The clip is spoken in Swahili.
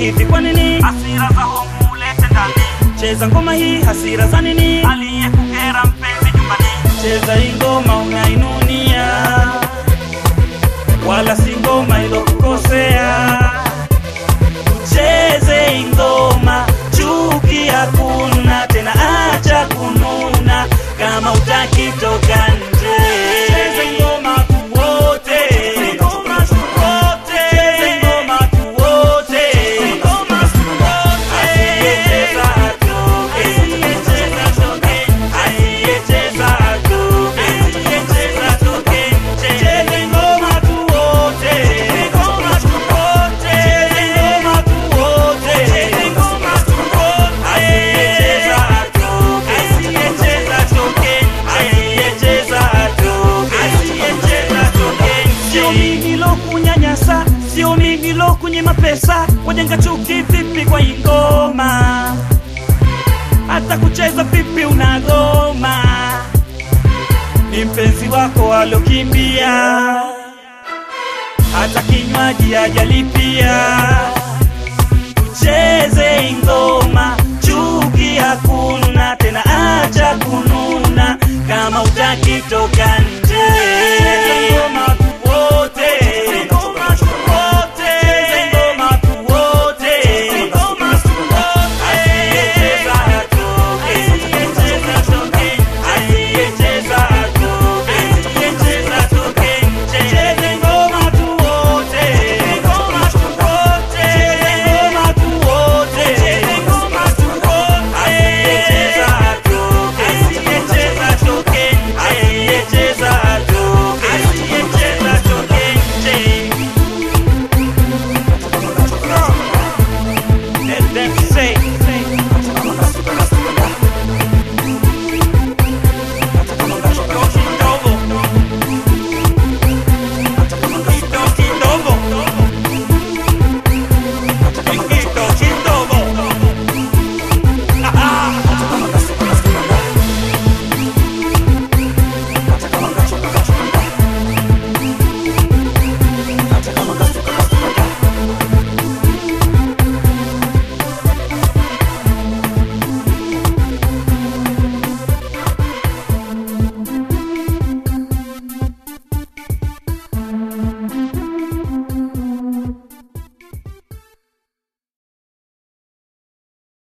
hivi kwa nini hasira za homu ulete ndani cheza ngoma hii hasira za nini aliyekukera mpenzi nyumbani cheza hii ngoma unainunia wala si ngoma ilokukosea cheze hii ngoma chuki hakuna tena acha kununa kama utaki toka nje cheze ngoma tu wote ngoma tu wote cheze ngoma tu wote ngoma tu wote asiyecheza atoke asiyecheza atoke asiyecheza atoke asiyecheza atoke cheze ngoma tu wote ngoma tu wote cheze ngoma tu wote cheze ngoma tu wote asiyecheza atoke asiyecheza atoke asiyecheza atoke asiyecheza atoke sio mimi lokunyanyasa sio mimi lokunyima pesa wajenga chuki vipi kwa hii ngoma hata kucheza vipi unagoma ni mpenzi wako alokimbia hata kinywaji ajalipia tucheze ingoma chuki hakuna tena acha kununa kama utaki toka nje